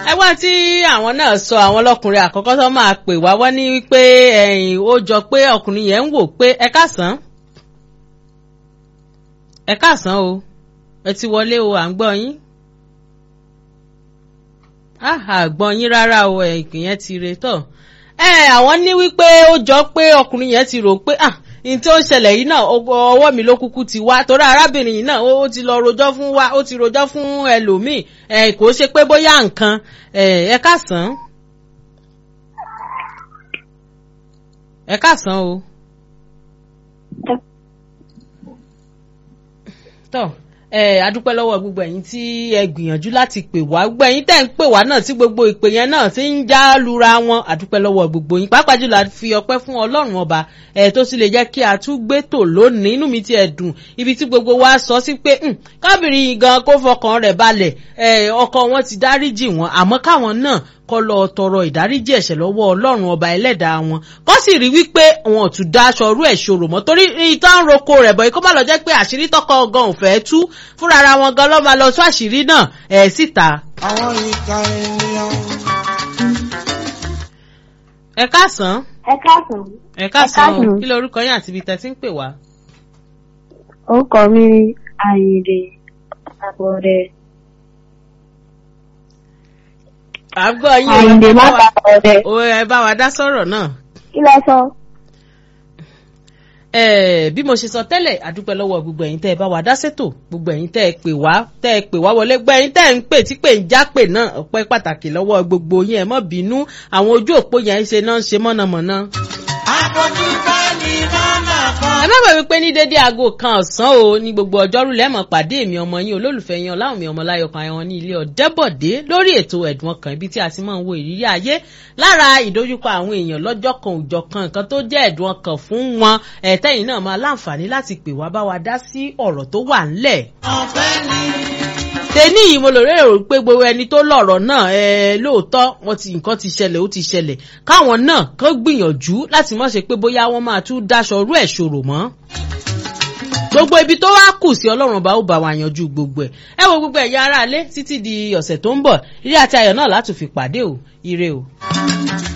ẹgbọ́n tí àwọn náà sọ àwọn ọlọ́kùnrin àkọ́kọ́ tó máa pè wá wọ́n ní wípé ẹ̀yìn ó jọ pé ọkùnrin yẹn ń wò pé ẹ káàsán ẹ káàsán o ẹ ti wọlé o à ń gbọ́ yín àgbọ̀n yín rárá o ẹ̀kìn yẹn ti re tọ̀ ẹ àwọn ní wípé ó jọ pé ọkùnrin yẹn ti rò pé ah ní tí ó ń ṣẹlẹ̀ yìí náà ọwọ́ mi ló kúkú ti wá torí arábìnrin yìí náà ó ti lọ rojọ́ fún wa ó ti rojọ́ fún ẹlòmíì ẹ kò ṣe pé bóyá nǹkan ẹ káàsán ẹ káàsán o. tọ́ ẹ adúpẹ́ lọ́wọ́ gbogbo ẹ̀yin tí ẹ gbìyànjú láti pè wá gbogbo ẹ̀yin tẹ́ ń pè wá náà tí gbogbo ìpè yẹn náà ti ń já lura wọn adúpẹ́ lọ́wọ́ gbogbo yín pàápàá jùlọ a fi ọpẹ́ fún ọlọ́run ọba ẹ tó sì lè jẹ́ kí a tún gbé tò lónìí inú mi ti ẹ̀ dùn ibi tí gbogbo wa sọ sí pé kábìrin gan kó fọkàn rẹ̀ balẹ̀ ẹ ọkọ wọn ti dáríjì wọn àmọ́ káwọn náà kọ́ lọ tọrọ ìdáríjì ẹ̀ṣẹ̀ lọ́wọ́ ọlọ́run ọba ẹlẹ́dàá wọn kọ́ sì rí wípé wọn ò tún daṣọ ọrú ẹ̀ ṣòro mọ́ torí ìtàn roko rẹ̀ bọ̀ ikọ́ má lọ jẹ́ pé àṣírí tọkọ gan ò fẹ́ tú fúnra ara wọn gan lọ́ máa lọ tú àṣírí náà ẹ̀ síta. àwọn ìka ènìyàn. ẹ káàsán. ẹ káàsán. ẹ káàsán o kí lorúkọ yín àti ibi tẹ́ ti ń pè wá. orúkọ mi ni àyìndé àbọ̀dẹ. àgbọ̀ yín àyìndé má bàa ọdẹ. o ẹ bá wa dá sọ̀rọ̀ náà. kí lẹ sọ. ẹ bí mo ṣe sọ tẹ́lẹ̀ àdúpẹ́ lọ́wọ́ gbogbo ẹ̀yin tẹ́ ẹ bá wa dá sétò gbogbo ẹ̀yin tẹ́ ẹ pè wá tẹ́ ẹ pè wá wọlé gbọ́ ẹ̀yin tẹ́ ẹ ń pè tí pè ń já pè náà ọpẹ́ pàtàkì lọ́wọ́ gbogbo yín ẹ má bínú àwọn ojú òpó yẹn ṣe náà ń ṣe mọ̀nàmọ́ná. àpọ̀jù bá ní mọ́nà kan. ẹ má gbàgbé pé ní dédé aago kan ọ̀sán o ní gbogbo ọjọ́rú lẹ́mọ̀ pàdé èmi ọmọ yín olólùfẹ́ yín ọláwùmí ọmọláyọkan ayọ̀ ní ilé ọ̀dẹ́bọ̀dé lórí ètò ẹ̀dùn ọkàn ibi tí a ti máa ń wo ìrírí ayé lára ìdojúkọ àwọn èèyàn lọ́jọ́ kan òjọ̀ kan nǹkan tó jẹ́ ẹ̀dùn ọkàn fún wọn ẹ̀tẹ́yìn náà máa láǹfààní láti pè wá bá wa dá sí ọ̀rọ̀ tó wà ńlẹ̀ ọ̀fẹ́ ni. tẹ́ní yìí mo lò rérò pé gbogbo ẹni tó lọ̀rọ̀ náà ẹ lóòótọ́ wọn ti nǹkan ti ṣẹlẹ̀ ó ti ṣẹlẹ̀ káwọn náà kàn gbìyànjú láti má ṣe pé bóyá wọ́n máa tún dáṣọ rú ẹ̀ ṣòro mọ́ gbogbo ibi tó wá kù sí ọlọ́run bá ó bá wa yanjú gbogbo ẹ̀ ẹ wo gbogbo ẹ̀yà aráalé títí di ọ̀sẹ̀ tó ń bọ̀ ilé àti ayọ̀ náà látún fi pàdé o ire o.